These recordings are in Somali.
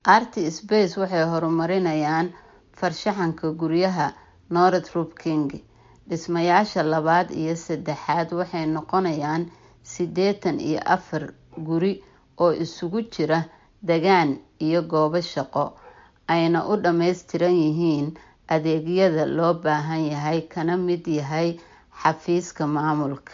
Artspace waxay horumarinayaan farshaxanka guryaha Northrop King. Dhismayaasha labaad iyo saddexaad waxay noqonayaan sideetan iyo afar guri oo isugu jira deegaan iyo goobo shaqo, ayna u dhammaystiran yihiin adeegyada loo baahan yahay kana mid yahay xafiiska maamulka.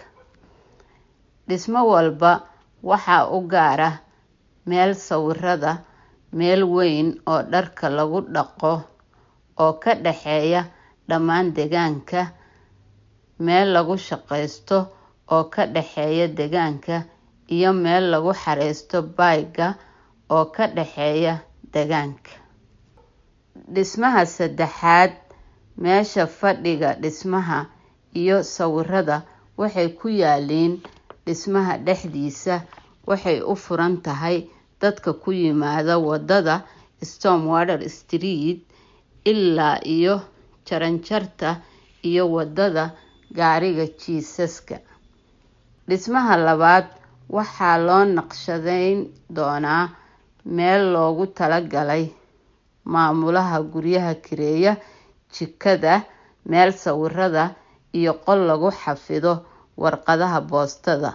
Dhismo walba waxaa u gaar ah meel sawirada, meel weyn oo dharka lagu dhaqo oo ka dhexeeya dhammaan deegaanka, meel lagu shaqeysto oo ka dhexeeya deegaanka, iyo meel lagu xareysto bag-ga oo ka dhexeeya deegaanka. Dhismaha saddexaad, meesha fadhiga dhismaha iyo sawirada waxay ku yaalliin dhismaha dhexdiisa waxay u furan tahay dadka ku yimaada wadada Stormwater Street ilaa iyo Jaranjarta iyo wadada gaariga jisaska. Dhismaha labaad waxaa loo naqshadeyn doonaa meel loogu talagalay maamulaha guryaha kireeya, jikada, meel sawirada, iyo qol lagu xafido warqadaha boostada.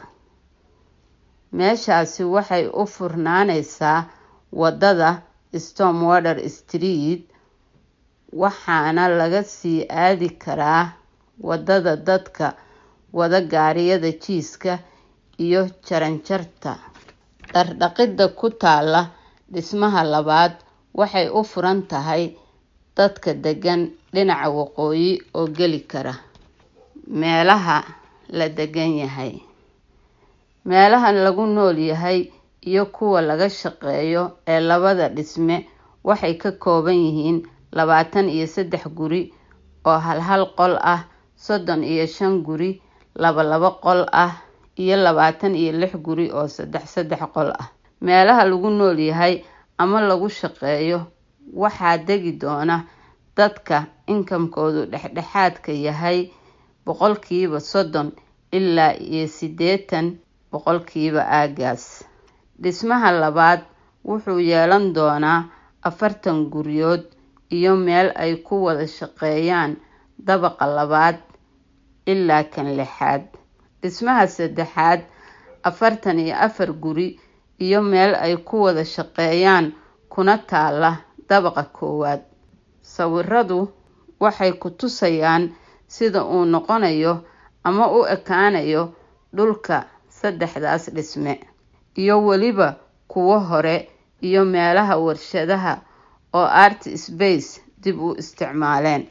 Meeshaasi waxay u furnaaneysaa wadada Stormwater Street waxaana laga sii aadi karaa wadada dadka wada gaariyada jiiska iyo Jaranjarta. Dhar dhaqida ku taalla dhismaha labaad waxay u furan tahay dadka degan dhinaca waqooyi oo geli kara meelaha la degan yahay. Meelaha lagu nool yahay iyo kuwa laga shaqeeyo ee labada dhisme waxay ka kooban yihiin labaatan iyo saddex guri oo hal hal qol ah, soddon iyo shan guri laba laba qol ah, iyo labaatan iyo lix guri oo saddex saddex qol ah. Meelaha lagu nool yahay ama lagu shaqeeyo waxaa degi doona dadka income-koodu dhexdhexaadka yahay boqolkiiba soddon ilaa iyo siddeetan boqolkiiba aaggaas. Dhismaha labaad wuxuu yeelan doonaa afartan guryood iyo meel ay ku wada shaqeeyaan dabaqa labaad ilaa kan lixaad. Dhismaha saddexaad afartan iyo afar guri iyo meel ay ku wada shaqeeyaan kuna taalla dabaqa koowaad. Sawiradu waxay ku tusayaan sida uu noqonayo ama u ekaanayo dhulka saddexdaas dhisme, iyo weliba kuwo hore iyo meelaha warshadaha oo Artspace dib u isticmaaleen.